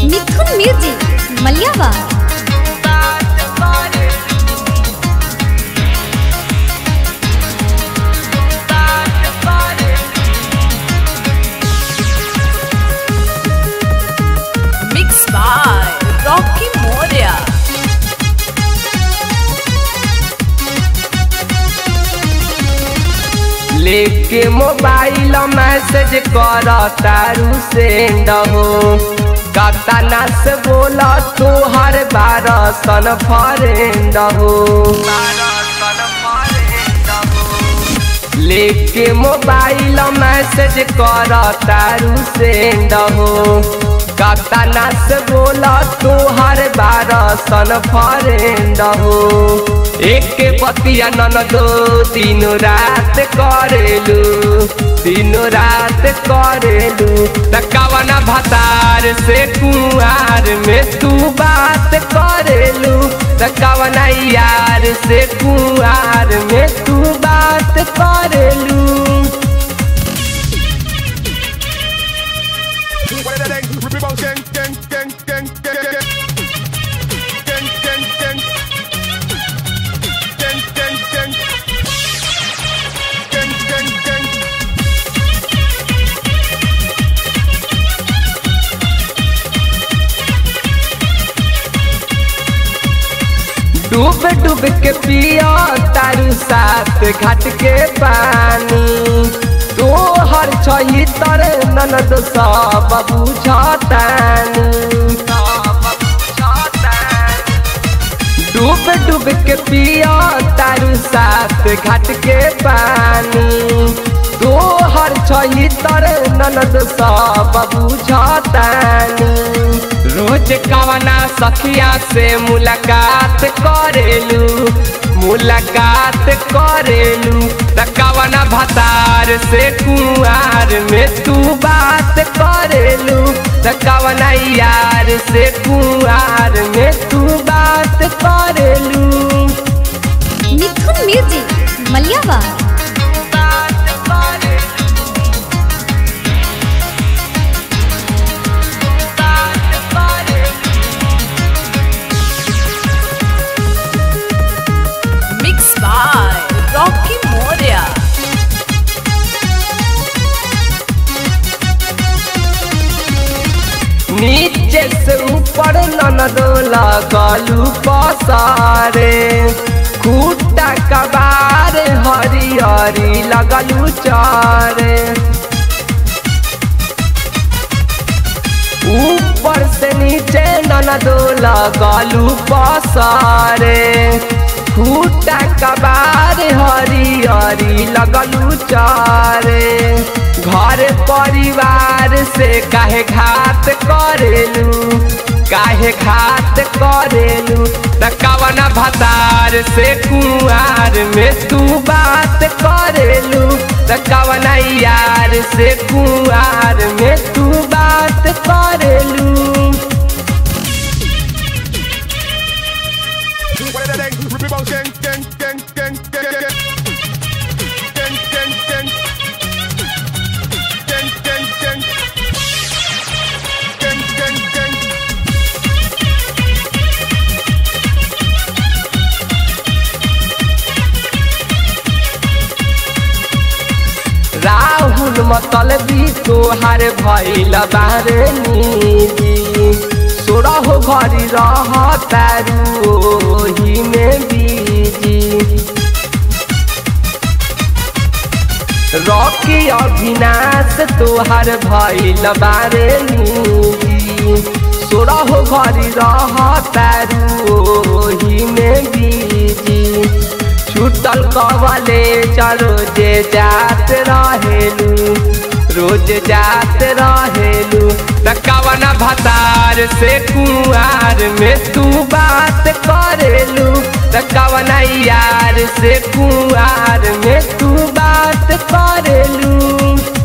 Mithun music Maliyawa Mixed by Rocky Moria. लेके mobile message कर तारू सेंड हो कतना से बोला तू हर बार सन फरेंड हो लेके मोबाइल मैसेज कर तारू सेंड हो कतना से बोला तू हर बार सन फरेंड हो एक पतिया नन दो तीनों रात करेलू तीनों रात करेलू तकावना भतार से कुआर में तू बात करेलू तकावना यार से कुआर में तू बात करेलू डूब डूब के पिया तारू साथ घाट के पानी तो हर छही तर ननद सब बुझतानी डूब डूब के पिया तारू साथ घाट के पानी तो हर छही तर ननद सब बुझतानी रोज कवना सखिया से मुलाकात करेलू मुलाकात करेलू त कवना भतार से कुआर में तू बात करेलू त कवना यार से कुआर में तू बात करेलू Mithun music Maliyawa Mixed by Rocky Moria. नीचे से ऊपर ननदो लगलू पसारे खूटा कबार हरी हरी लगलू चारे ऊपर से नीचे ननदो लगलू पसारे खूटा कबार हरी हरी लगलू चारे घर परिवार से काहे घात करेलू काहे घात करेलू त कवना भतार से कुआर में तू बात करेलू त कवना यार से कुआर में तू बात करेलू राहुल मतलबी तोहार भैल बारे नीदी सोरह घरी रह तारू ओही में बीजी रॉकी अविनाश तोहार भैल बारे नीदी सोरह घरी रह तारू ओही में बीजी छूटल कवले चलो जे जात रहेलू रोज जात रहेलू त कवना भतार से कुआर में तू बात करेलू त कवना यार से कुआर में तू बात करेलू